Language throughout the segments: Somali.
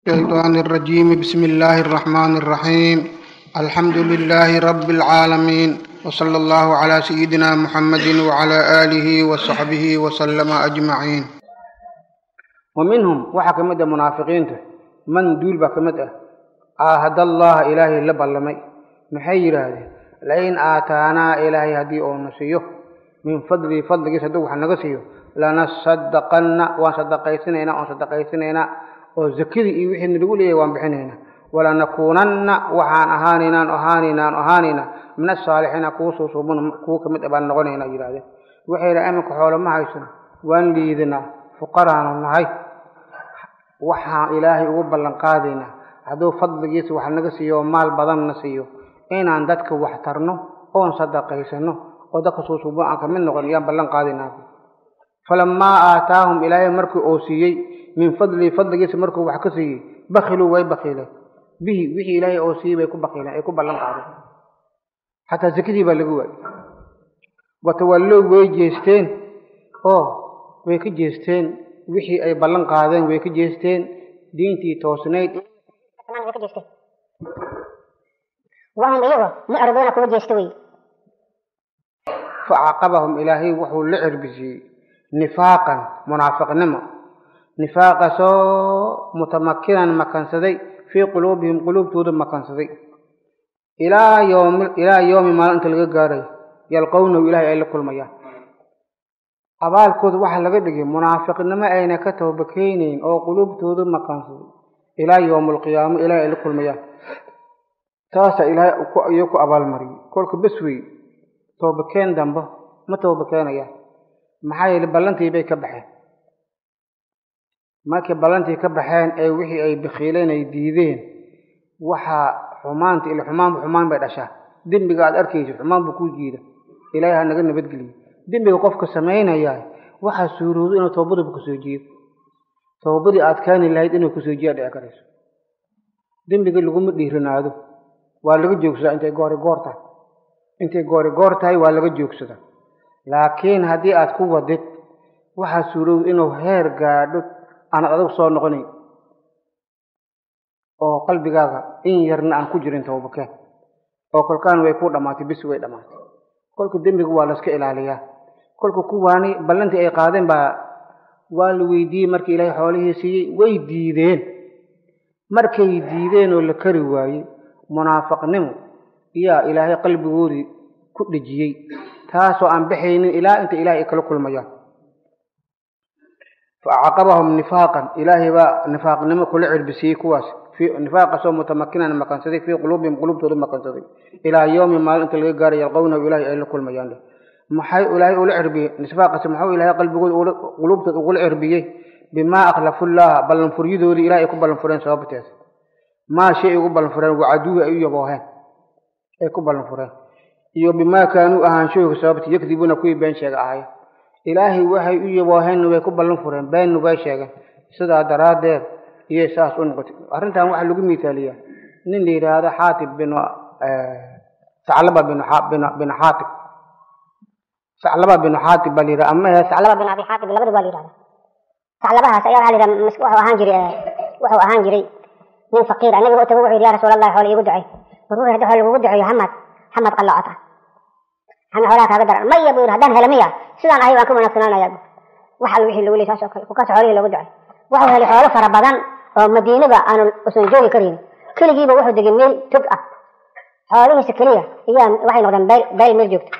الشيطان الرجيم بسم الله الرحمن الرحيم الحمد لله رب العالمين وصلى الله على سيدنا محمد وعلى آله وصحبه وسلم أجمعين ومنهم waxaa ka mid ah munaafiqiinta man duul baa ka mid ah caahad allaha ilaahay la ballamay maxay yidhaahdeen lain aataanaa ilaahay haddii uuna siiyo min fadlii fadligiis hadduu wax naga siiyo lanasadaqanna waan sadaqaysanaynaa oon sadaqaysanaynaa oo zakadii iyo wixii nalagu leeyahay waan bixinaynaa walanakuunanna waxaan ahaanaynaan ahaanaynaan ahaanaynaa min asaalixiina kuwa suusuuban kuwa ka mid ah baan noqonaynaa yidhahdeen waxay yidhaha iminka xoolo ma haysano waan liidinaa fuqaraanu nahay waxaan ilaahay ugu ballan qaadaynaa hadduu fadligiisa wax naga siiyo oo maal badanna siiyo inaan dadka wax tarno oon sadaqaysano oo dadka suusuuban aan ka mid noqon yaan ballan qaadaynaa falamaa aataahum ilaahay markii uu siiyey min fadlihi fadligiisa markuu wax ka siiyey bakiluu way bakiileen bihi wixii ilaahay oo siiyey bay ku bakiileen ay ku ballan qaadeen xataa sakadii baa laga waayey watawallow way jeesteen oo way ka jeesteen wixii ay ballan qaadeen way ka jeesteen diintii toosnayd way ka jeesteen wahum iyago mucriduuna kuwa jeesta wey facaqabahum ilaahay wuxuu la cirbisiyey nifaaqan munaafiqnimo nifaaqasoo mutamakinan makansaday fii quluubihim quluubtooda makansaday ilaa yoomi ilaa yoomi maalin inta laga gaaray yalqownahu ilaahay ay la kulmayaan abaalkooda waxaa laga dhigay munaafiqnimo ayna ka toobakeyneyn oo quluubtooda makansaday ilaa yowma alqiyaamo ilaahay ay la kulmayaan taasaa ilaahay iyo ku abaalmariyey kolka bes wey toobakeen dambe ma toobakeenayaan maxaa yeele ballantii bay ka baxeen markay ballantii ka baxeen ee wixii ay bikiileen ay diideen waxaa xumaanta ila xumaanba xumaan bay dhashaa dembiga aad arkaysid xumaan buu kuu jiida ilaahay ha naga nabadgeliyo dembiga qofka samaynayaa waxaa suuroodo inuu toobadaba kusoo jiido toobadii aad keeni lahayd inuu kusoo jiya dhici karayso dembiga laguma dhiiranaado waa laga joogsadaa intay goori goor tahay intay goori goor tahay waa laga joogsadaa laakiin haddii aad ku wadid waxaa suurowda inuu heer gaadho aanad adigu soo noqonayn oo qalbigaaga in yarna aan ku jirin toobakeen oo kolkaan way ku dhammaatay bisi way dhammaatay kolka dembiga waa layska ilaaliyaa kolka kuwaani ballantii ay qaadeen baa waa la weydiiyey markii ilaahay xoolihii siiyey way diideen markay diideen oo la kari waayey munaafiqnimo iyaa ilaahay qalbigoodii ku dhejiyey taasoo aan baxaynin ilaa inta ilahay ay kala kulmayaan facaqabahum nifaaqan ilaahay baa nifaaqnimo kula cirbisiyey kuwaas nifaaqasoo mutamakinan makansaday fii quluubihim quluubtooda makansaday ilaa yowmi maalin inta laga gaaray yalqownahu ilaahay ay la kulmayaan maxay ilaahay ula cirbiyey nifaaqasi muxuu ilaahay qalbigooda quluubtooda ugula cirbiyey bimaa akhlafu llaha ballanfuryadoodii ilahay ay ku ballanfureen sababteeda maa shay ay ugu ballanfureen wacaduuhi ay u yabooheen ay ku ballanfureen iyo bimaa kaanuu ahaanshooga sababti yakdibuuna kuwii been sheega ahayen ilaahay waxay u yabooheenna way ku ballan fureen beenna way sheegeen sidaa daraaddeed iyay saas u noqotay arrintan waxaa lagu misaaliyaa nin la yidhaahdo xaatib bin saclaba bin bin xaatib saclaba bin xaatib baa la yidhaha ama saclaba bin abi xaatib labada waa la yidhahda saclabahaas ayaa waxaa la yidhaha wuxuu ahaan jiray wuxuu ahaan jiray nin faqiir nabiga u tago wuxuu yidhi ya rasuul allah xoolo iigu ducay markuu hadda xoolo lagugu duceeyo hamad hamad qallocota xami xoolaha kaaga daran maya buu yidhi haddaan helo miya sidaan ahay waan ka wanaagsanaanaya wax alla wixii lagu leey saas oo kale kukaas xoolihii loogu ducay wuxuu helay xoolo fara badan oo madiinada aanu usan joogi karin keligiiba wuxuu degay meel tog ah xoolihiisa keliya iyaa waxay noqdeen beel beel meel joogto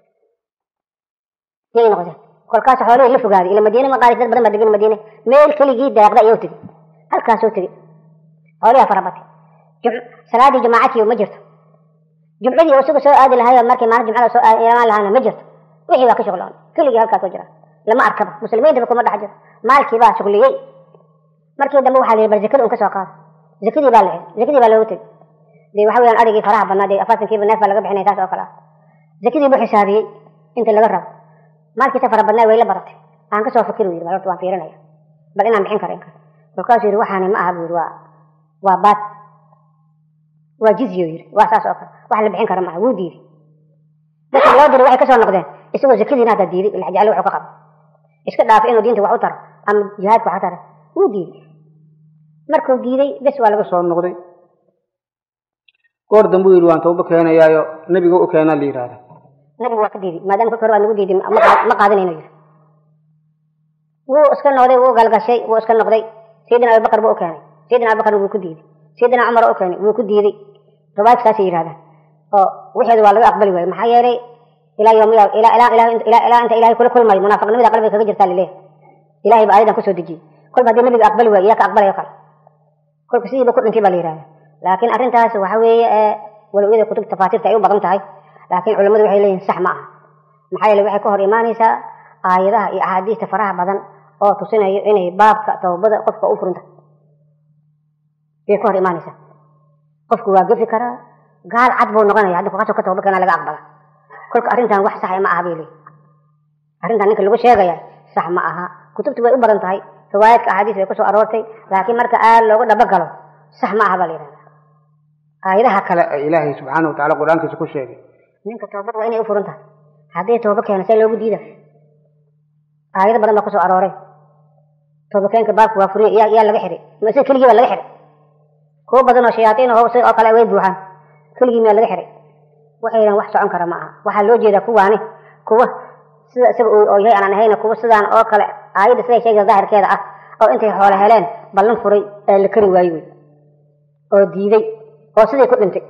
yay noqdeen kolkaas xoolihii la fogaaday ila madiine ma qaadis dad badan baa degan madiine meel keligii daaqda ayuu tegey halkaasuu tegey xoolihaa fara batay salaadii jamaacadkii ma jirto jumcadii isaga soo aadi lahayo markii maalin jumcada soo imaan lahaana ma jirto wixii waa ka shuqloon keligii halkaasoo jira lama arkaba muslimiintaba kuma dhex jiro maalkii baa shuqliyey markii dambe waxaa la yidhi bal zakada un ka soo qaado zakadii baa la zakadii baa loogu tegey dee waxa weeyaan arigii faraha badnaa dee afartankiiba neef baa laga bixinaya saas oo kale ah zakadii buu xisaabiyey inta laga rabo maalkiisa fara badnaa way la baratay aan kasoo fikir u yidhi bal horta waan fiirinaya bal inaan bixin karo in kale markaasuu yidhi waxaani ma aha buu yidhi waa waa baad waa jizyo yidhi waa saas oo kale wax la bixin karo maaha wuu diiday dadka loo diray waxay kasoo noqdeen isagoo zakadiina hadda diiday ila jeclo wuxuu ka qabo iska dhaafay inuu diinta wax u taro ama jihaadka wax u taro wuu diiday markuu diiday bes waa laga soo noqday goor dambe u yidhi waan tooba keenayaayo nebiga u keenaa la yidhahda nabigu waa ka diiday maadaama kolka hore waa nagu diiday ma qaadanayno yidhi wuu iska noqday wuu galgashay wuu iska noqday sayidina abubakar buu u keenay sayidina abubakar wuu ku diiday sayidina cumar u keenay wuu ku diiday riwaayadka saasay yidhahdaan oo wixeedu waa laga aqbali waaye maxaa yeelay ilaa yawmiya ilaa ilaa ilaa ilaa ilaa inta ilahay kula kulmayo munaafiqnimada qalbiga kaga jirtaa laleeyahay ilahay ba ayadan kusoo dejiyey kolba haddii nabiga aqbali waayo iyaa ka aqbalayo kale kolka sidiiba ku dhintay baa la yidhahda laakiin arrintaas waxa weeye walow iyada kutub tafaasiirta ay u badan tahay laakiin culimmadu waxay leeyihin sax ma aha maxaa yeele waxay ka hor imaanaysaa aayadaha iyo axaadiista faraha badan oo tusinayo inay baabka tawbada qofka u furinta bay ka hor imaanaysaa qofku waa gefi karaa gaal cad buu noqonaya haddii kukasoo ka tawba keena laga aqbala kolka arrintan wax saxa ma aha bay leeyihin arrintan ninka lagu sheegaya sax ma aha kutubtu way u badan tahay riwaayadka axaadiis way kusoo aroortay laakiin marka aad loogu dhabagalo sax ma aha baa la yidhahda aayadaha kale ee ilaahay subxaana wa tacala qur-aankiisa ku sheegay ninka toobad waa inay u furan tahay haddii tooba keena see loogu diida aayado badan baa kusoo arooray toobakeenka baabku waa furiye yaa yaa laga xihay mase keligii baa laga xihay kuwo badan oo shayaatiin oo si oo kale way buuxaan keligii miyaa laga xihay waxaydan wax socon kara ma aha waxaa loo jeedaa kuwaani kuwa sida isaga oo yahay aanan ahayna kuwa sidaan oo kale aayadda siday sheegaysa daahirkeeda ah oo intay xoole heleen ballan furay ee la kari waayo wey oo diiday oo siday ku dhintay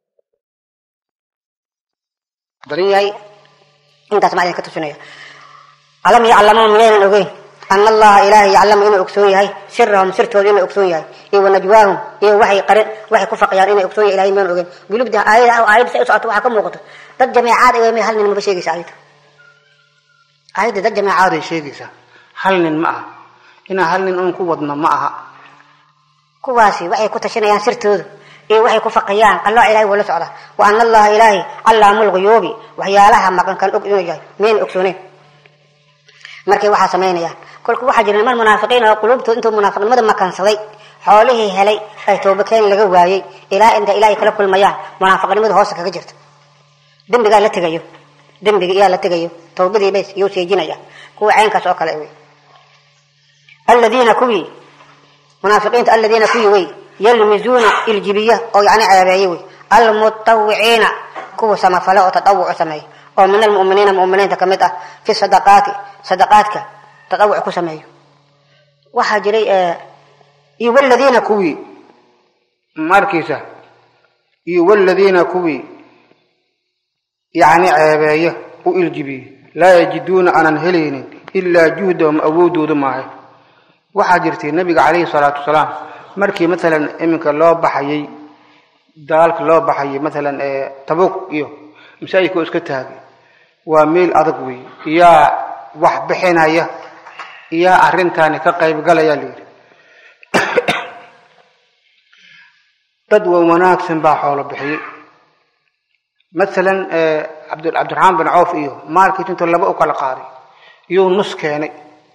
badan yahay intaas maa idin ka tusinaya alam yaclamuu miyaynan ogeyn ana allaha ilaahay yaclamu inuu ogsoon yahay sirahum sirtooda inuu ogsoon yahay iyo wanajwaahum iyo waxay qarin waxay ku faqiyaan inay ogsoon yahay ilahay miyaynan ogeyn gulubda aayada aayadda say u socoto waxaa ka muuqato dad jameecaad ay may hal nin maba sheegaysa aayadda aayadda dad jameecaad ay sheegaysaa hal nin ma aha inaa hal nin uun ku wadno ma aha kuwaasi waxay ku tashanayaan sirtooda iyo waxay ku faqiyaan alloo ilahay wuu la socdaa wa ana allaha ilaahay callaamu lguyuubi waxyaalaha maqan kan og inuu yahay miyayna ogsooneyn markay waxaa samaynayaan kolku waxaa jira niman munaafiqiin oo quluubtooda intuu munaafiqnimada makansaday xoolihii helay ay toobakeen laga waayey ilaa inta ilaahay kala kulmayaan munaafiqnimada hoosta kaga jirta dembigaa la tegayo dembiga iyaa la tegayo tawbadii bays iyuu seejinaya kuwa caynkaas oo kale wey aladiina kuwii munaafiqiinta aladiina kuwii wey yalmizuuna iljibiya oo yani ceebeeye wey almutawiciina kuwa samafale oo tadawucu sameeya oo min almuminiina muminiinta kamid ah fi sadaqaati sadaqaadka tadawuc ku sameeyo waxaa jiray iyo waladiina kuwii markiisa iyo waladiina kuwii yani ceebeeya u iljibiye laa yajiduuna aanan helaynin ilaa juhdahum awoodooda maahay waxaa jirtay nabiga calayhi salaatu wasalaam markii maalan iminka loo baxayay dagaalka loo baxayay maalan tabuuq iyo masaajidka iska taagay waa meel adag wey iyaa wax bixinaya iyaa arrintaani ka qaybgalaya layidhi dad waa wanaagsan baa xoolo bixiyey maalan cabd cabdiraxmaan bin cawf iyo maalkiis intuu laba u kala qaaday iyuu nus keenay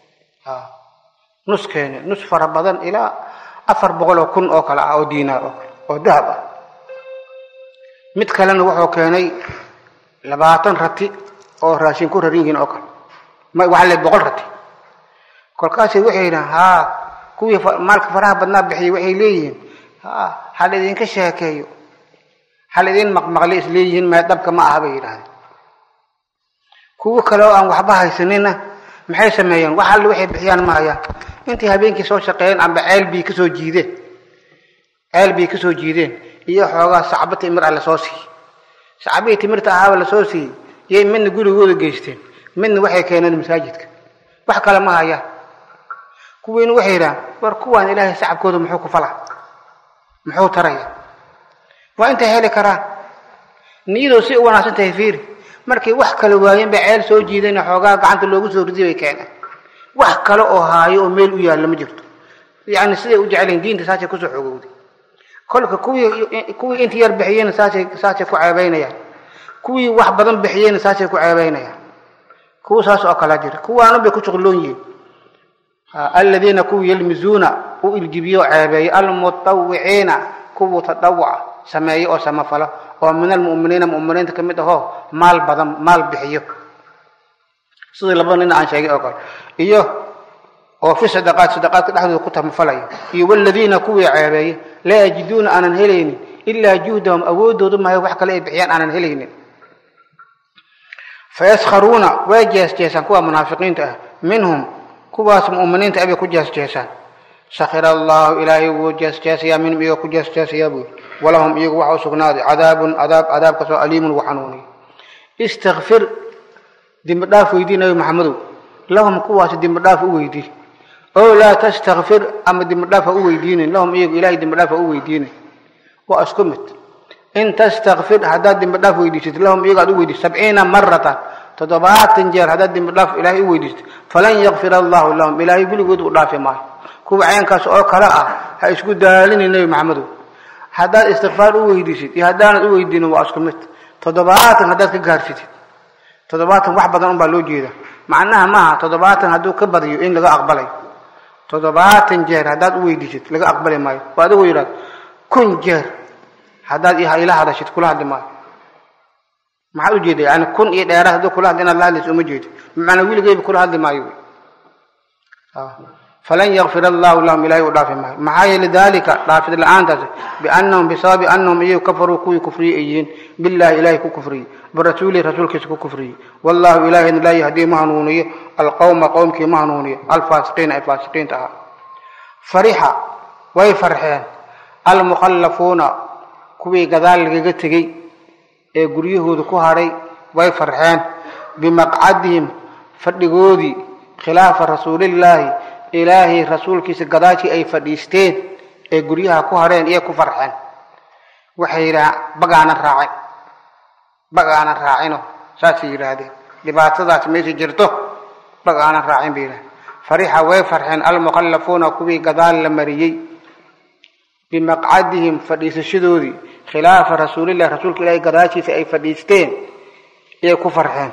nus keenay nus fara badan ilaa afar boqol oo kun oo kale ah oo diinaar oo kale oo dahab ah mid kalena wuxuu keenay labaatan rati oo raashin ku raran yihiin oo kale waxaa le boqol rati kolkaasay waxay yidhahan haa kuwii maalka faraha badnaa bixiyay waxay leeyihiin ha hal idinka sheekeeyo hal idin maqmaqli is leeyihiin mee dhabka ma aha bay yidhahdeen kuwo kale oo aan waxba haysanina maxay sameeyeen wax alle waxay bixiyaan ma hayaan intay habeenkii soo shaqeeyeen amba ceel bii kasoo jiideen ceel bii kasoo jiideen iyo xoogaa sacbo timir ah lasoo siiyey sacbihii timirta ahaaba lasoo siiyey yay midna gurigooda geysteen midna waxay keeneen masaajidka wax kale ma hayaan kuwiina waxay yidhahaan war kuwaan ilaahay sacabkooda muxuu ku falaa muxuu taraya waa intay heli karaan niyadoo si u wanaagsan tahay fiiri markay wax kale waayeen bay ceel soo jiideen xoogaa gacanta loogu soo riday bay keeneen wax kale oo haayo oo meel u yaalla ma jirto yacni siday u jecelayn diinta saasay kusoo xogowday kolka kuwii kuwii inta yar bixiyeyna saasay saasay ku ceebaynayaan kuwii wax badan bixiyeyna saasay ku ceebaynayaan kuwa saas oo kala jira kuwaanu bay ku shuqloon yihiin aladiina kuwii yalmizuuna u iljibiyo ceebeeya almutawiciina kuwa tadawuca sameeya oo samafalo oo min almu'miniina mu'miniinta ka mid ahoo maal badan maal bixiyo sidii labada nin aan sheegay oo kale iyo oo fi sadaqaat sadaqaadka dhexdooda ku tamafalaya iyo waladiina kuwii ceebeeya laa yajiduuna aanan helaynin ilaa juhdahum awoodoodu mahay wax kale ay bixiyaan aanan helaynin fayaskharuuna way jeesjeesaan kuwa munaafiqiinta ah minhum kuwaas mu'miniinta abay ku jeesjeesaan sakhira allahu ilaahay wuu jeesjeesayaa minhum iyaga ku jeesjeesayaa buu walahum iyagu waxa u sugnaaday cadaabun cadaab cadaabkaasoo aliimun wa xanuuniy istakfir dembi dhaaf weydii nabi maxamedow lahum kuwaas dembi dhaaf u weydii oo laa tastakfir ama dembi dhaaf ha u weydiinin lahum iyagu ilahay dembi dhaaf ha u weydiinin waa isku mid in tastakfir haddaad dembi dhaaf weydiisatid lahum iyagu aad u weydiisat sabciina maratan toddobaatan jeer haddaad dembi dhaaf ilaahay u weydiisatid falan yakfir allahu lahum ilaahay weligood u dhaafi maayo kuwa ceenkaas oo kale ah ha isku daalinin nebi maxamedow haddaad istikfaar u weydiisid iyo haddaanad u weydiinin waa isku mid toddobaatan haddaad ka gaarsitid toddobaatan wax badan unbaa loo jeeda macnaha maaha toddobaatan hadduu ka badiyo in laga aqbalayo toddobaatan jeer haddaad u weydiisid laga aqbali maayo oo adigoo yidhahdo kun jeer haddaad ila hadashid kula hadli maayo maxaad u jeeda yani kun iyo dheeraad hadduu kula hadli inaad la hadlayso uma jeedi bimacnaa wiligeyba kula hadli maayo falan yakfir allahu lahum ilahay u dhaafi maayo maxaa yeele dalika dhaafid la-aantaas biannahum bisababi annahum iyagu kafaruu kuwii kufriyey ay yihiin billahi ilahay ku kufriyey birasuulihi rasuulkiisa ku kufriyey wallahu ilahina laa yahdii ma hanuuniyo alqowma qowmkii ma hanuuniyo alfaasiqiina ay faasiqiinta ahaa farixa way farxeen almukhallafuuna kuwii gadaal lagaga tegey ee guryahooda ku hadhay way farxeen bimaqcadihim fadhigoodii khilaafa rasuulillaahi ilaahay rasuulkiisa gadaashii ay fadhiisteen ee guryaha ku hadheen iyo ku farxeen waxay yidhahaan bagaanan raacin bagaanan raacino saasay yidhaahdeen dhibaatadaas meesha jirto bagaanan raacin bay yidhahdeen farixa way farxeen almukhallafuuna kuwii gadaal la mariyey bimaqcadihim fadhiisashadoodii khilaafa rasuulillahi rasuulka ilaahay gadaashiisa ay fadhiisteen iyay ku farxeen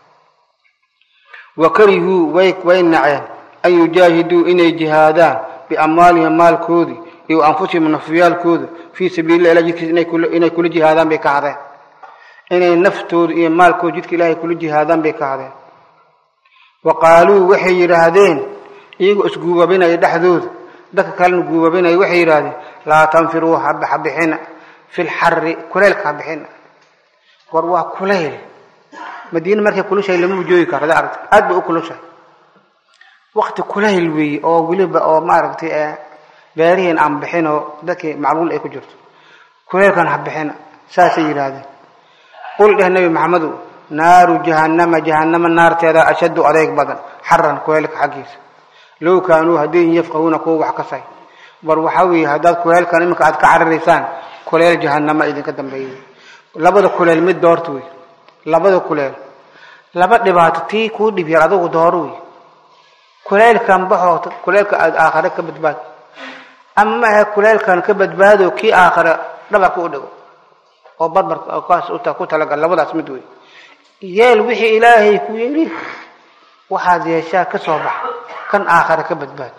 wa karihuu way way naceen an yujaahiduu inay jihaadaan biamwaalihim maalkoodii iyo anfusihim nafyaalkooda fii sabiilillah ilah jidkiisa inay kula jihaadaan bay ka hadeen inay naftooda iyo maalkooda jidka ilaahay kula jihaadaan bay ka hadeen wa qaaluu waxay yidhaahdeen iyagoo isguubabinaya dhexdooda dadka kalena guubabinaya waxay yidhaahdeen laa tanfiruu habixina fi lxari kuleylka habixina war waa kuleyl madiine markay kulushahay lama joogi karo ada aragta aad bay u kulushahay wakti kulayl weeye oo weliba oo maaragtay beerihiin aan bixin oo dadkii macluul ay ku jirto kuleylkan ha bixina saasay yidhaahdeen qul dheh nebi maxamedow naaru jahannama jahannama naarteeda ashaddu adeeg badan xaran kuleylka xaggiisa low kaanuu haddayin yafqahuuna kuwa wax kasay bar waxaa weeye haddaad kuleylkan iminka aad ka cararaysaan kuleyl jahannama idinka dambeeyay labada kuleyl mid doorta wey labada kuleyl laba dhibaato tii kuu dhib yar adugu dooro wey kuleylkan baxoo kuleylka aad aakhare ka badbaado ama maahe kuleylkan ka badbaado kii aakhare dhabarka u dhigo oo barbar kaas ku talagal labadaas mid wey yeel wixii ilaahay ku yidhi waxaad yeeshaa ka soo baxa kan aakhare ka badbaado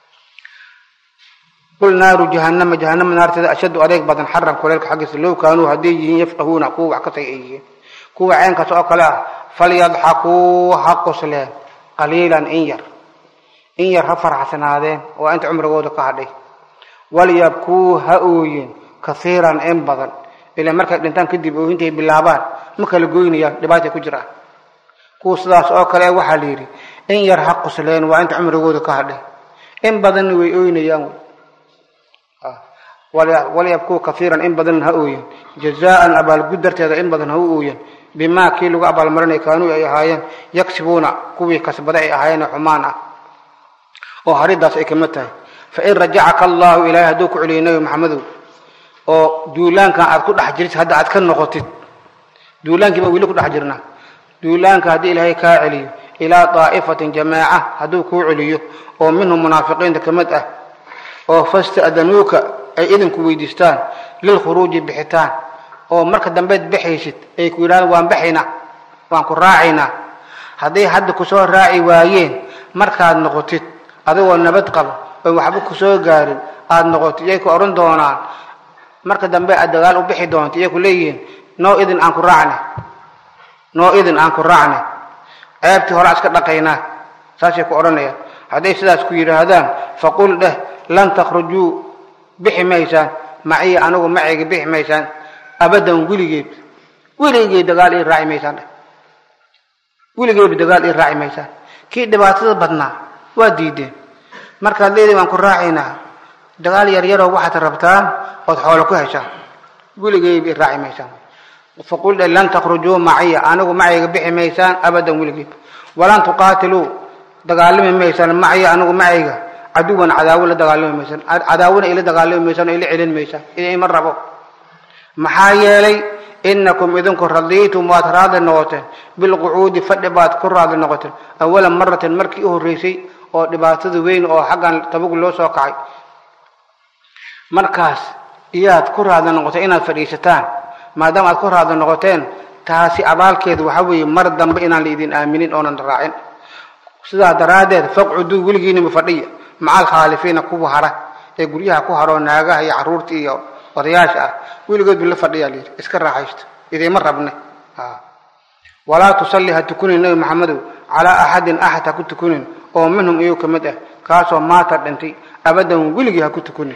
qul naaru jahannama jahannama naarteeda ashaddu adeeg badan xaran kuleylka xaggiisa low kaanuu hadday yihiin yafqahuuna kuwa wax kasay ay yihiin kuwa ceenkaas oo kale ah falyadxakuu ha qosleen qaliilan in yar in yar ha faraxsanaadeen oo inta cumrigooda ka hadhay walyabkuu ha ooyeen kasiiran in badan ilaa markay dhintaan kadib ooyintay bilaabaan ma kala goynayaan dhibaatay ku jiraan kuwa sidaas oo kale waxaa la yidhi in yar ha qosleen waa inta cumrigooda ka hadhay in badanna way ooynayaan walyabkuu kaiiran in badan ha ooyen jazaan abaalgud darteeda in badan ha u ooyen bimaa kii lagu abaalmarinay kaanuu ay ahaayeen yagsibuuna kuwii kasbada ay ahaayeen xumaan ah oo haridaas ay kamid tahay fain rajacaka allahu ilahay hadduu ku celiyay nebi maxamedow oo duulaankan aad ku dhex jirtid hadda aad ka noqotid duulaankii baa weli ku dhex jirnaa duulaanka haddii ilaahay kaa celiyo ilaa daa'ifatin jamaaca hadduu kuu celiyo oo minhum munaafiqiinta kamid ah oo fasta'danuuka ay idinku weydiistaan lilkhuruuji bixitaan oo marka dambeed baxaysid ay ku yidhahdaan waan baxaynaa waan ku raacaynaa hadday hadda kusoo raaci waayeen markaad noqotid adigoo nabad qabo oon waxba kusoo gaarin aada noqotid iyay ku odhan doonaan marka dambe aad dagaal u bixi doonto iyay ku leeyihiin noo idin aan ku raacne noo idin aan ku raacne ceebtii hore iska dhaqaynaa saasay ku odhanayaan hadday sidaas ku yidhaahdaan faqul dheh lan takhrujuu bixi maysaan maciya anigu macayga bixi maysaan abadan weligeed weligeed dagaal ii raaci maysaan dheh weligeedba dagaal ii raaci maysaan kii dhibaatada badnaa waa diideen markaad leedahay waan ku raacaynaa dagaal yaryaroo waxaad rabtaan ood xoolo ku heshaan weligeedba ii raaci maysaan faqul dheh lan takhrujuu maciya anigu macayga bixi maysaan abadan weligeed walan tuqaatiluu dagaalami maysaan macya anigu macayga caduwan cadaawo la dagaalami maysaan cadaawona ila dagaalami maysaan oo ila celin maysaan idinma rabo maxaa yeelay inakum idinku radiitum waad raadli noqoteen bilqucuudi fadhi baad ku raadli noqoteen awala maratin markii u horreysay oo dhibaatada weyn oo xaggan tabug loo soo kacay markaas iyaad ku raadli noqoteen inaad fadhiisataan maadaama aad ku raadli noqoteen taasi abaalkeedu waxa weeye mar dambe inaan laidin aaminin oonan raacin sidaa daraaddeed faqcuduu weligiinima fadhiya maca alkhaalifiina kuwa hara ee guryaha ku haroo naagaha iyo carruurta iyo odayaasha ah weligoodba la fadhiyaa layidhi iska raaxaysto idima rabne walaa tusalli ha tukunin nabi maxamedow calaa axadin axad ha ku tukunin oo minhum iyu ka mid ah kaasoo maata dhintay abadan weligii ha ku tukunin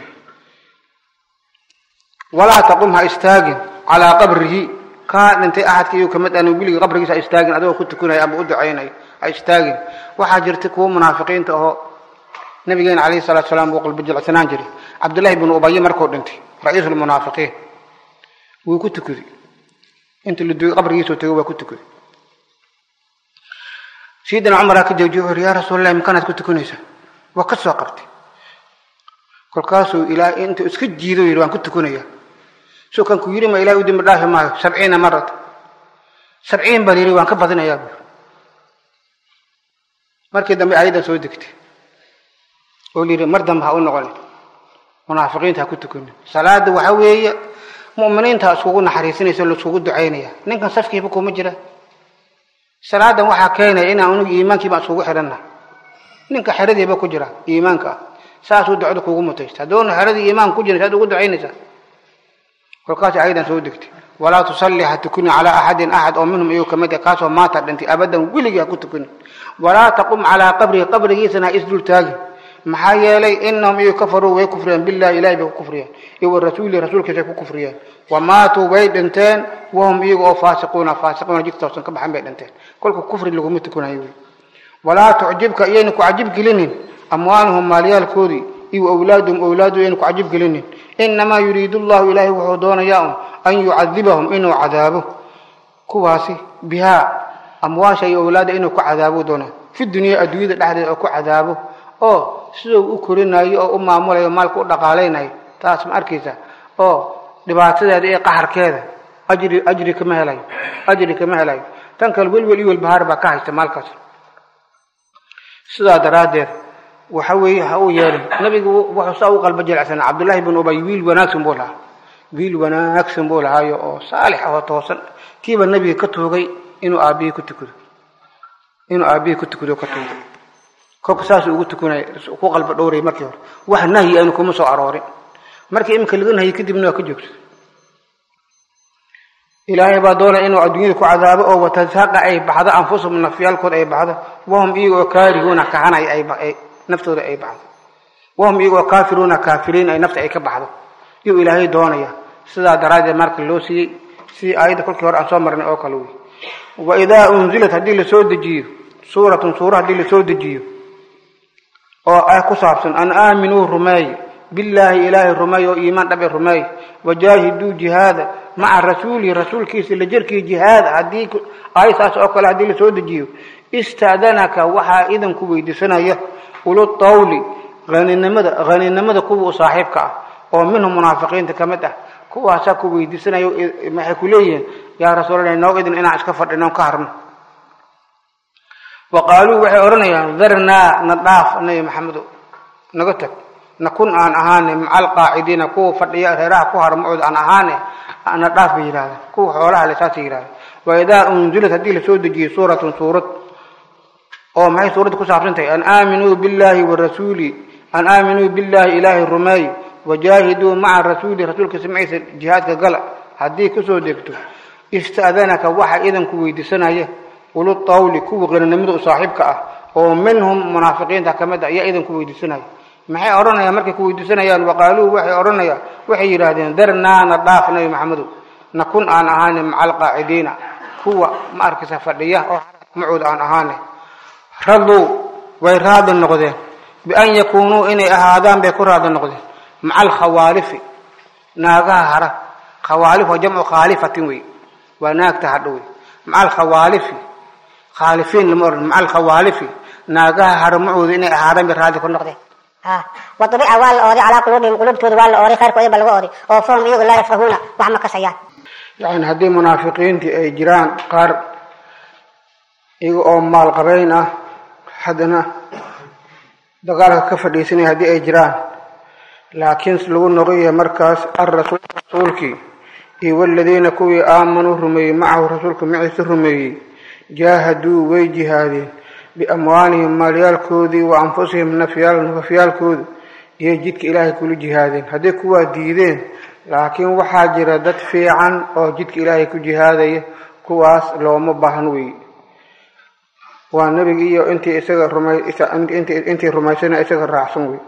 walaa taqum ha istaagin calaa qabrihi kaa dhintay axadka iyu ka mid ahna weligii qabrigiisa ha istaagin adigoo ku tukunaya ama u ducaynayo ha istaagin waxaa jirta kuwa munaafiqiinta oo nabigeena calayhi salatu salaam wuu qalbi jilcsanaan jiray cabdullahi bnu ubaye markuu dhintay ra-iisu lmunaafiqiin wuu ku tukaday inta la duugay qabrigiisuu tegay waa ku tukaday sayidina cumaraa ka joojiye wuxuu yhi yaa rasuulallahi makanaad ku tukanaysaa waa ka soo qabtay kolkaasuu ilaahay intuu iska jiido yidhi waan ku tukanayaa soo kan ku yidhi ma ilahay u dembi dhaafi maayo sabciina marata sabciin baan yidhi waan ka badinayaa buuri markii dambe ayadan soo degtay oo layidhi mar dambe ha u noqonin munaafiqiinta ha ku tukanin salaada waxa weeye mu'miniinta iskugu naxariisinaysa laiskugu ducaynaya ninkan safkiiba kuma jira salaadan waxaa keenaya inaan unugu iimaankiibaan iskugu xidhanna ninka xeradiiba ku jira iimaanka ah saasuu ducada kugu mutaysta haddoona xeradii iimaanka ku jirin saad ugu ducaynaysaa kolkaas ayadan soo degtay walaa tusalli ha tukuni calaa axadin axad oo minhum iyuu kamid ah kaasoo maanta dhintay abadan weligii ha ku tukuni walaa taqum calaa qabrihi qabrigiisana ha isdul taagin maxaa yeelay inahum iyu kafaruu way kufriyeen billahi ilahay bay ku kufriyeen iyo wa rasuulihi rasuulkiisay ku kufriyeen wamaatuu way dhinteen wahum iyaga oo faasiquuna faasiquuna jigtoosan ka baxan bay dhinteen kolka kufri laguma tukunayo wy walaa tucjibka iyayna ku cajib gelinin amwaaluhum maalyaalkoodii iyo awlaaduhum awlaadu iyayna ku cajib gelinin inamaa yuriidu llahu ilaahay wuxuu doonayaa un an yucadibahum inuu cadaabo kuwaasi bihaa amwaasha iyo awlaada inuu ku cadaabo doonaa fi dunya adduunyada dhexdeeda oo ku cadaabo oo siduu u korinayo oo u maamulayo maalka u dhaqaalaynayo taas ma arkaysa oo dhibaatadeeda iyo qaxarkeeda ajri ajri kama helayo ajri kama helayo tan kale welwel iyo welbahaar baa ka haysta maalkaas sidaa daraaddeed waxa weeye ha uu yeelin nabigu wuxuu saa u qalba jilecsanaa cabdullaahi bin ubay wiil wanaagsan buu lahaa wiil wanaagsan buu lahaayo oo saalix ah oo toosan kiiba nabiga ka tuugay inuu aabihii ku tukado inuu aabihii ku tukado ka tuugay kolka saasuu ugu tukanay ku qalba dhowray markii hore wax nahyi aynu kuma soo aroorin markii iminka laga nahyi kadibna waa ka joogto ilaahay baa doonaya inuu adduunyada ku cadaabo oo watasaqa ay baxdo anfusahum nafyaalkooda ay baxdo wahum iyaga oo kaarihuuna kahanay ay naftooda ay baxdo wahum iyaga oo kaafiruuna kaafiriin ay nafta ay ka baxdo iyuu ilaahay doonaya sidaa daraaddeed marka loo siiyey sidii aayadda kolkii hore aan soo marnay oo kale wey wa idaa unzilat haddii lasoo dejiyo suuratun suura haddii lasoo dejiyo oo ah ku saabsan an aaminuu rumeey billaahi ilaahay rumeey oo iimaan dhabe rumeey wajaahiduu jihaada maca rasuulihi rasuulkiisa la jirkii jihaada haddii aysaas oo kale haddii lasoo dejiyo ista'danaka waxaa idanku weydiisanaya ulu tawli haninimada haninimada kuwa u saaxiibka ah oo minhum munaafiqiinta ka mid ah kuwaasaa ku weydiisanayo maxay ku leeyihiin yaa rasuulallah noo idin inaan iska fadhino ka harno wa qaaluu waxay odhanayaan darnaa na dhaaf nabi maxamedo naga tag nakun aan ahaane maca alqaacidiina kuwa fadhiya reeraha ku harmacooda aan ahaane na dhaaf bay yidhahdeen kuwa xoolaha le saasay yidhahdeen wa idaa unzilat haddii lasoo dejiyey suuratun suurad oo maxay suuradda ku saabsan tahay an aaminuu billaahi wa rasuuli an aaminuu billaahi ilaahay rumeey wajaahiduu maca rasuuli rasuulkiisa maciisa jihaadka gala haddii kusoo degto ista'danaka waxa idanku weydiisanaya ulu tawli kuwa qaninimada u saaxiibka ah oo minhum munaafiqiinta ka mid ah ayaa idinku weydiisanaya maxay odhanayaan markay ku weydiisanayaan waqaaluu waxay odhanayaan waxay yidhaahdeen darnaana dhaaf nabi maxamedow nakun aan ahaane maca alqaacidiina kuwa ma arkaysa fadhiya oo macood aan ahaane raduu way raadi noqdeen bian yakuunuu inay ahaadaan bay ku raadi noqdeen maca alkhawaalifi naagaha hara khawaalif waa jamcu khaalifatin wey waa naagta hadho wey maca alkhawaalifi khaalifiin lama odhan maca alkhawaalifi naagaha hara macooda inay ahaadaan bay raadi ku noqdeen ها وطبع وال أوري على قلوبهم قلوب تود وال أوري خير كويبا لغو أوري أو فهم يقول لا يفقهون وعما كسيان yani haddii munaafiqiintii ay jiraan qaar iyaga oo maal qabayn ah haddana dagaalka ka fadhiisanaya haddii ay jiraan laakiin lagu noqoyahay markaas alrasuul rasuulkii iyo waladiina kuwii aamanuu rumeeyey macahu rasuulka maciise rumeeyey jaahaduu way jihaadeen biamwaalihim maalyaalkoodii wa anfusihim nafyaal nafafyaalkooda iyo jidka ilaahay kula jihaadeen hadday kuwaa diideen laakiin waxaa jira dad fiican oo jidka ilaahay ku jihaadaya kuwaas looma baahan wey waa nebiga iyo intii isaga rumay intii rumaysana isaga raacsan wey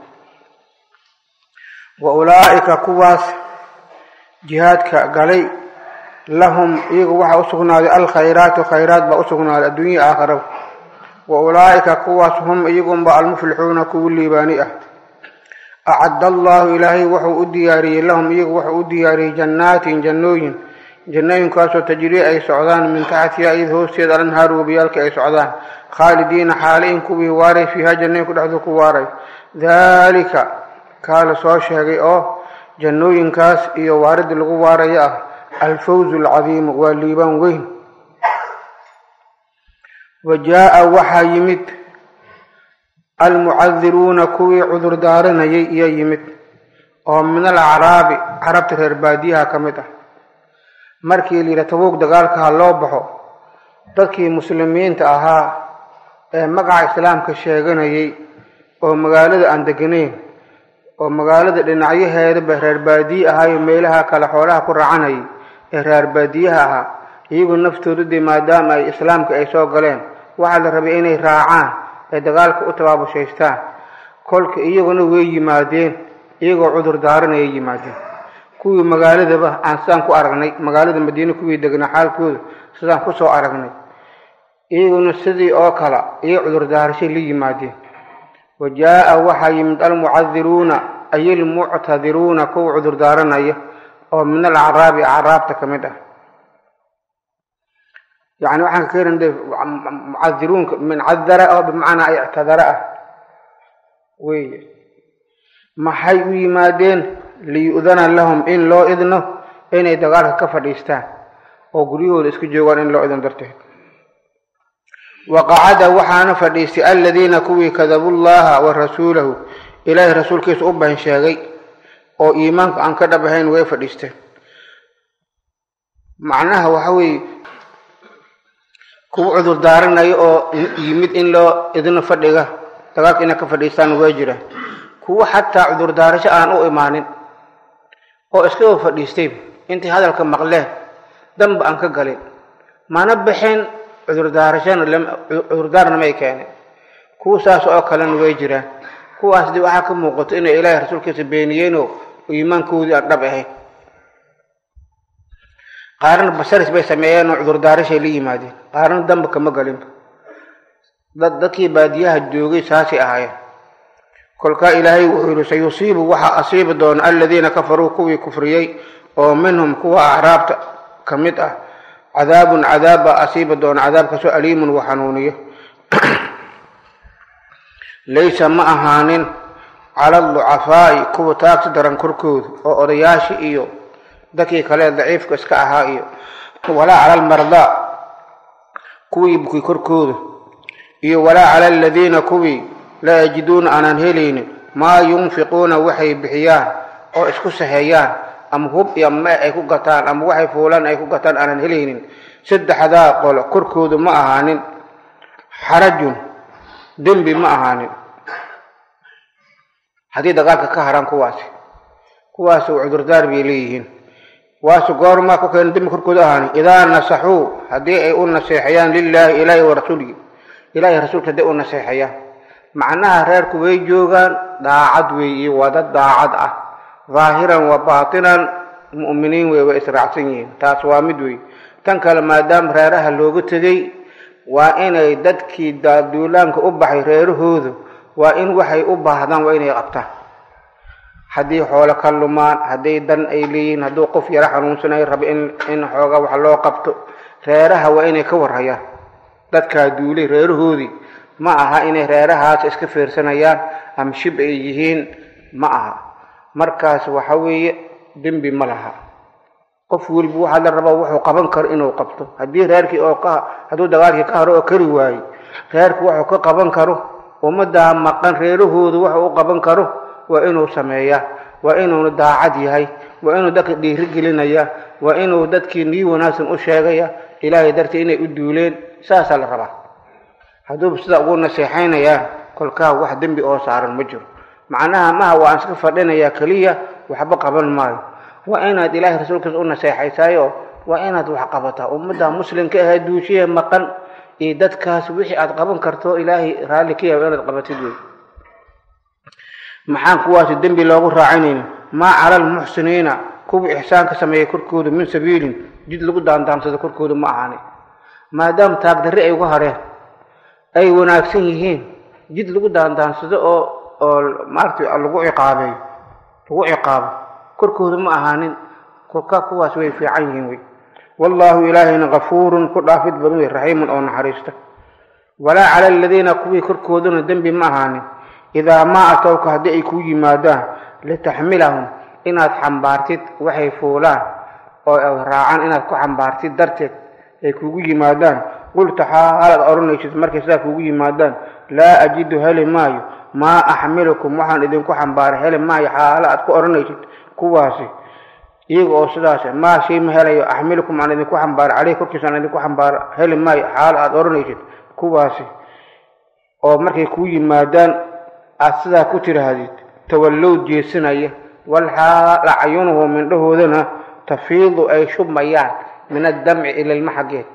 wa ulaa'ika kuwaas jihaadka galay lahum iyaga waxaa usugnaaday alkhayraatu khayraat baa usugnaaday adduunya aakhiraba wa ulaa'ika kuwaas hum iyagunba almuflixuuna kuwa liibaani ah acadda allahu ilaahay wuxuu u diyaariyey lahum iyagu wuxuu u diyaariyey jannaatin jannooyin jannooyinkaasoo tajrii ay socdaan min taxtiha iyada hoosteeda alanhaar webiyaalka ay socdaan khaalidiina xaalayn kuwii waaray fiiha jannooyinku dhexdooda ku waaray daalika kaa la soo sheegay oo jannooyinkaas iyo waaridda lagu waarayo ah alfawzu alcadiimu waa liibaan weyn wa jaa-a waxaa yimid almucadiruuna kuwii cudur daaranayay iyo yimid oo min alacraabi carabta reer baadiyaha ka mid ah markii la yidhaha tabuug dagaalkaha loo baxo dadkii muslimiinta ahaa ee magaca islaamka sheeganayay oo magaalada aan deganayn oo magaalada dhinacyaheedaba reer baadiye ahaayo meelaha kale xoolaha ku raacanayay ee reer baadiyaha ahaa iyagu naftooda dee maadaama ay islaamka ay soo galeen waxaa la rabay inay raacaan ee dagaalka u tabaabushaystaan kolka iyaguna way yimaadeen iyagoo cudur daaranayay yimaadeen kuwii magaaladaba aan sidaan ku aragnay magaalada madiine kuwii degnaa xaalkooda sidaan kusoo aragnay iyaguna sidii oo kale iyo cudur daarashay la yimaadeen wa jaa-a waxaa yimid almucadiruuna ay almuctadiruuna kuwa cudur daaranaya oo min alacraabi acraabta ka mid ah yani waxaan ka keena de mucadiruunka min cadara oo bimacnaa ictadara ah wey maxay u yimaadeen liyu'dana lahum in loo idno inay dagaalka ka fadhiistaan oo guryahooda isku joogaan in loo idno darteed waqacada waxaana fadhiistay aladiina kuwii kadabuu llaha wa rasuulahu ilaahay rasuulkiisa u been sheegay oo iimaanka aan ka dhab ahayn way fadhiisteen macnaha waxa weeye kuwa cudur daaranayo oo yimid in loo idno fadhiga dagaalka inay ka fadhiistaan waa jiraan kuwa xataa cudur daarasho aan u imaanin oo iskaba fadhiistay intay hadalka maqleen danba aan ka galin mana bixin cudurdaarashana cudurdaarna may keeneen kuwa saas oo kalena way jiraan kuwaas dee waxaa ka muuqato inay ilaahay rasuulkiisa beeniyeenoo iimaankoodii aan dhab ahayn qaarna basaris bay sameeyeen oo cudurdaarashay la yimaadeen qaarna damba kama galinba dad dadkii baadiyaha joogay saasay ahaayeen kolkaa ilaahay wuxuu yihi sayusiibu waxaa asiibi doona aladiina kafaruu kuwii kufriyey oo minhum kuwa acraabta ka mid ah cadaabun cadaab baa asiibi doona cadaabkaasoo aliimun wa xanuuniyo laysa ma ahaanin cala aducafaa'i kuwa taagsi daran korkooda oo odayaashii iyo dadkii kale daciifka iska ahaa iyo walaa cala almardaa kuwii bukay korkooda iyo walaa cala aladiina kuwii laa yajiduuna aanan helaynin maa yunfiquuna waxay bixiyaan oo isku saheeyaan ama hub iyo mee ay ku gataan ama waxay fuulaan ay ku gataan aanan helaynin saddexdaa qolo korkooda ma ahaanin xarajun dembi ma ahaanin haddii dagaalka ka haraan kuwaasi kuwaasi cudurdaar bay leeyihiin waasu goormaa ku keena dembi korkooda ahaanin idaa nasaxuu haddii ay u naseexayaan lilaahi ilaahi wa rasuulihi ilaahay rasuulka dee u naseexaya macnaha reerku way joogaan daacad weeye waa dad daacad ah dhaahiran wa baatinan mu'miniin wey way israacsan yihiin taas waa mid wey tan kale maadaama reeraha looga tegey waa inay dadkii duulaanka u baxay reerahoodu waa in waxay u baahdaan waa inay qabtaan haddii xoolo ka lumaan hadday dan ay leeyihiin hadduu qof yaro xanuunsanay rabo in in xooga wax loo qabto reeraha waa inay ka warhayaan dadkaa duulay reerahoodii ma aha inay reerahaas iska fiirsanayaan ama shib ay yihiin ma aha markaas waxa weeye dembi ma laha qof weliba waxaa la rabaa wuxuu qaban karo inuu qabto haddii reerkii oo ka hadduu dagaalkii ka haro oo kari waayo reerku wuxuu ka qaban karo ummaddaa maqan reerahoodu wuxuu u qaban karo waa inuu sameeyaa waa inuuna daacad yahay waa inuu dadka dhiiri gelinaya waa inuu dadkii nii wanaagsan u sheegaya ilaahay dartii inay u duuleen saasaa la rabaa hadduuba sidaa ugu naseexaynayaa kolkaa wax dembi oo saaran ma jiro macnaha maha waan iska fadhinayaa keliya waxba qaban maayo waa inaad ilaahay rasuulkiisa u naseexaysaayo waa inaad wax qabataa ummadda muslimka ahee duushiya maqan iyo dadkaas wixii aad qaban karto ilaahay raalli ka yahay inaad qabatid wey maxaan kuwaasi dembi loogu raacinayna maa cala almuxsiniina kuwii ixsaanka sameeyey korkooda min sabiilin jid lagu daandaansado korkooda ma ahaani maadaama taagdarri ay uga hareen ay wanaagsan yihiin jid lagu daandaansado oo oo maaragtay lagu ciqaabeeyo lagu ciqaabo korkooda ma ahaanin kolkaa kuwaas way fiican yihiin wey wallaahu ilaahayna kafuurun ku dhaafid badan wey raxiimun oo naxariista walaa cala aladiina kuwii korkoodana dembi ma ahaanin idaa maa atowka haddii ay kuu yimaadaan litaxmilahum inaad xambaartid waxay fuulaan oo ay raacaan inaad ku xambaartid darteed ay kugu yimaadaan qulta xaalaad odhanaysid markay sidaa kugu yimaadaan laa ajidu heli maayo maa axmilukum waxaan idinku xambaaray heli maayo xaalo aad ku odhanaysid kuwaasi iyaga oo sidaas maa shay ma helayo axmilukum aan idinku xambaaro caleyh korkiisa aan idinku xambaaro heli maayo xaalo aad odhanaysid kuwaasi oo markay kuu yimaadaan aad sidaa ku tidhaahdid tawallow jeesanaya walxaal acyunuhu mindhahoodana tafiidu ay shubmayaan min addamci ilalma xaggeed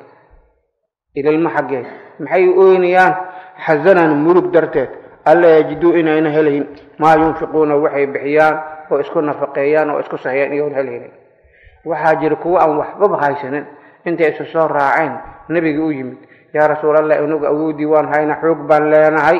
ilalma xaggeed maxay ooynayaan xasanan murug darteed alla yajiduu inayna helayn maa yunfiquuna waxay bixiyaan oo isku nafaqeeyaan oo isku sahayaan iyoon helaynin waxaa jira kuwo aan waxbaba haysanin intay isu soo raaceen nebiga u yimid yaa rasuulallah inagu awoodii waan hayna xoog baan leenahay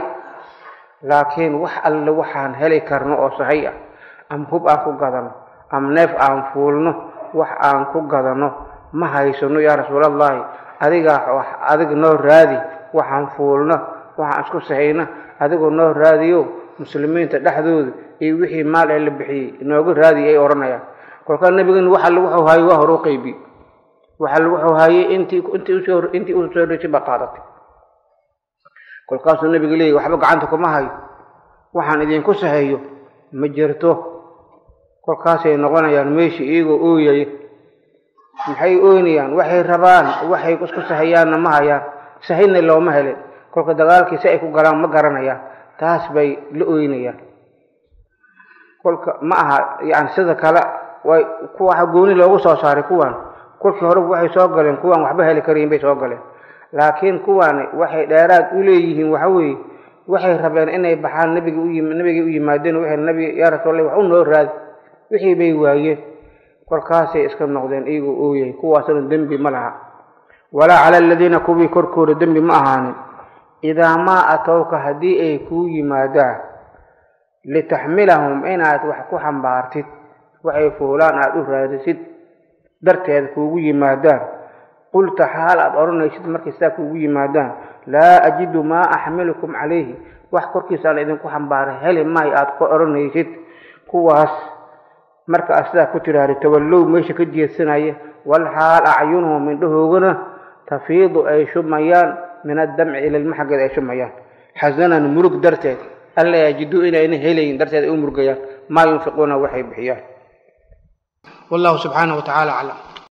laakiin wax alle waxaan heli karno oo sahay ah ama hub aan ku gadano ama neef aan fuulno wax aan ku gadano ma haysano yaa rasuulallahi adigaa adiga noo raadi waxaan fuulno waxaan isku sahayna adigoo noo raadiyo muslimiinta dhexdooda iyo wixii maal ee la bixiyey inooga raadiy ay odhanayaan kolkaa nebigan waxa wuxuu haayey waa hore u qaybi waxa wuxuu haayey intii intii usoo intii u soo dhashay baa qaadatay kolkaasuu nebiga leeyahy waxba gacanta kuma hayo waxaan idinku saheeyo ma jirto kolkaasay noqonayaan meeshii iyagoo ooyaya maxay ooynayaan waxay rabaan waxay isku sahayaanna ma hayaan sahayna looma helin kolka dagaalkii si ay ku galaan ma garanayaan taas bay la ooynayaan kolka ma aha yani sida kale way kuwa gooni loogu soo saaray kuwan kolkii horeba waxay soo galeen kuwaan waxba heli karayin bay soo galeen laakiin kuwaani waxay dheeraad u leeyihiin waxa weeye waxay rabeen inay baxaan nabiga u yim nabigay u yimaadeen waxay nabi yaa rasuulallah wax u noo raadi wixii bay waayeen kolkaasay iska noqdeen iyagoo ooyay kuwaasna dembi ma laha walaa cala aladiina kuwii korkooda dembi ma ahaanin idaa maa atowka haddii ay kuu yimaadaan litaxmilahum inaad wax ku xambaartid waxay fuulaan aada u raadisid darteeda kuugu yimaadaan qulta xaal aad odhanaysid markay sidaa kuugu yimaadaan laa ajidu maa axmilukum calayhi wax korkiisaan idinku xambaaray heli maayo aada ku odhanaysid kuwaas marka aad sidaa ku tidhaahda tawallow meesha ka jeedsanaya walxaal acyunuhum mindhahoogana tafiidu ay shumayaan min addamci ilalma xaggeed ay shumayaan xasanan murug darteed alla yajiduu inayna helayin darteed ay u murgayaan maa yunfiquuna waxay bixiyaan والله سبحانه وتعالى أعلم